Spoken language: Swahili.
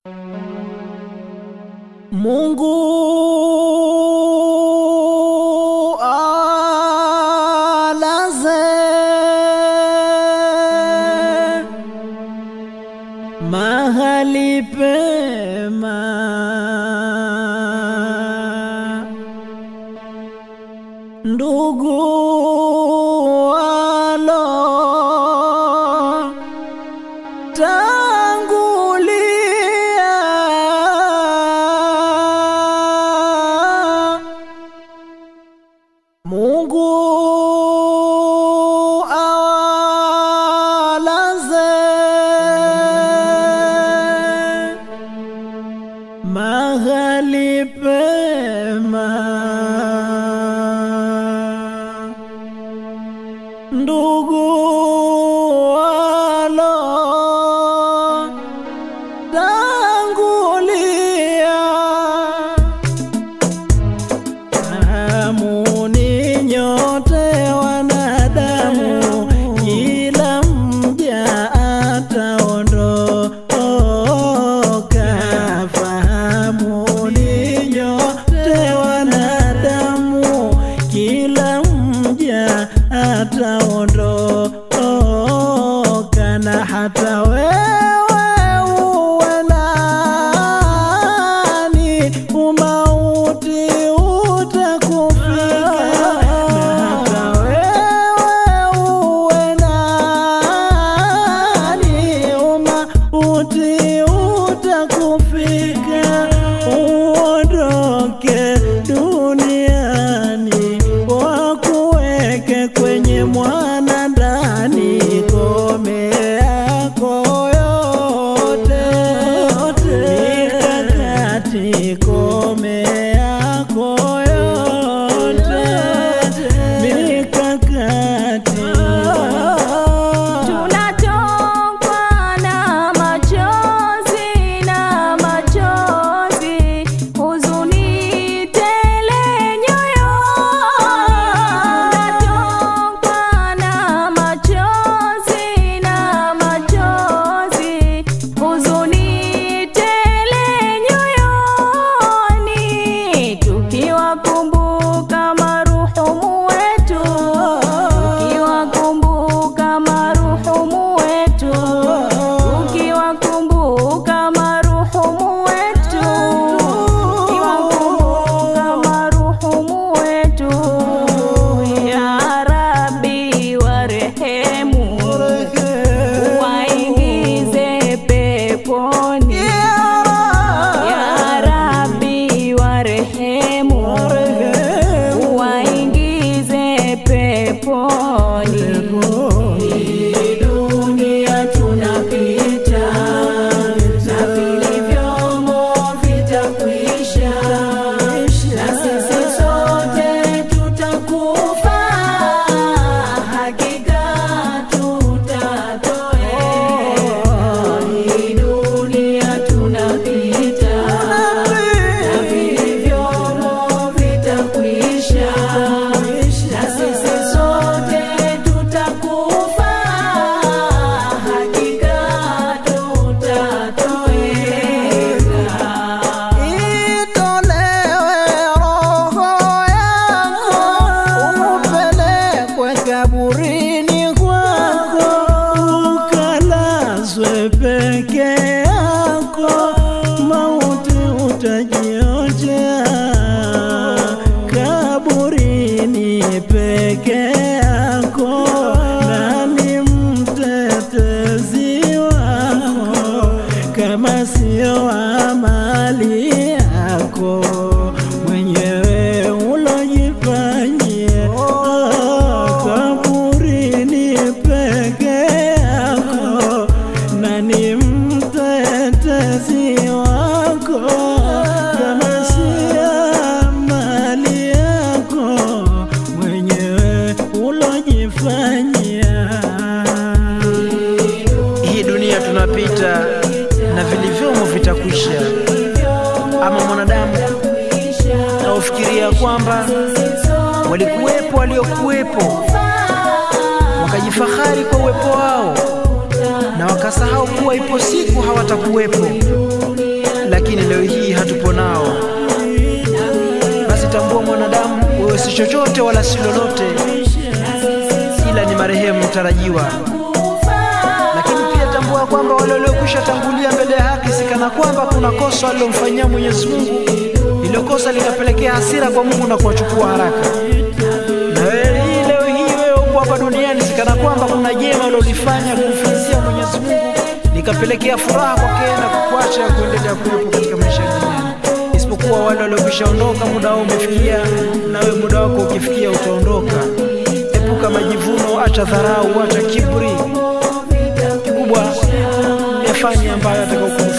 Mungu alaze mahali pema ndugu walo tangulia Mungu awalaze mahali pema ndugu walo tangulia Fahamuni nyote wanadamu, kila mja ataondoka. Fahamuni nyote wanadamu, kila mja ataondoka, na hata wewe uwe nani, umauti utakufika. Na hata wewe uwe nani, umauti utakufika. Uondoke duniani, wakuweke kwenye mwana ndani, kome yako yote mikakati, kome yako yote mikakati Tunatokwa na machozi na machozi, huzuni tele nyoyoni. Tunatokwa na machozi na machozi, huzuni tele nyoyoni, tukiwakumbuka maruhumu wetu ukiwakumbuka maruhumu wetu, ukiwakumbuka maruhumu wetu, ukiwakumbuka maruhumu wetu, ya Rabbi warehemu, waingize peponi, ya Rabbi warehemu, waingize peponi. Hii dunia tunapita na vilivyomo vitakwisha, na sisi sote tutakufa, hakika tutatoweka. Hii dunia tunapita na vilivyomo vitakwisha, na sisi sote tutakufa, hakika tutatoweka. Itolewe roho yako, upelekwe kaburini kwako, ukalazwe peke yako, mauti utajiojea kaburini peke yako, nani mtetezi wako kama sio amali yako mwenyewe ulojifanyia kaburini peke yako, nani mtetezi wako kama sio amali yako mwenyewe ulojifanyia hii dunia tunapita na vilivyomo vitakwisha. Ama mwanadamu naufikiria kwamba walikuwepo waliokuwepo wakajifahari kwa uwepo wao na wakasahau kuwa ipo siku hawatakuwepo. leo hii hatupo nao. Basi tambua mwanadamu, wewe si chochote wala si lolote, ila ni marehemu mtarajiwa. Lakini pia tambua kwamba wale waliokwisha tangulia mbele ya haki, sikana kwamba kuna kosa walilomfanyia Mwenyezi Mungu, ilo kosa likapelekea hasira kwa Mungu na kuwachukua haraka. Na wewe hii leo hii wewe upo hapa duniani, sikana kwamba kuna jema ulilofanya kumfanyia Mwenyezi Mungu likapelekea furaha kwake na kukuacha kuendelea kuwepo katika maisha ya duniani, isipokuwa wale waliokwisha ondoka, muda wao umefikia, na wewe muda wako ukifikia utaondoka. Epuka majivuno, acha dharau, acha kiburi. Kikubwa yafanye ambayo atakayokuwa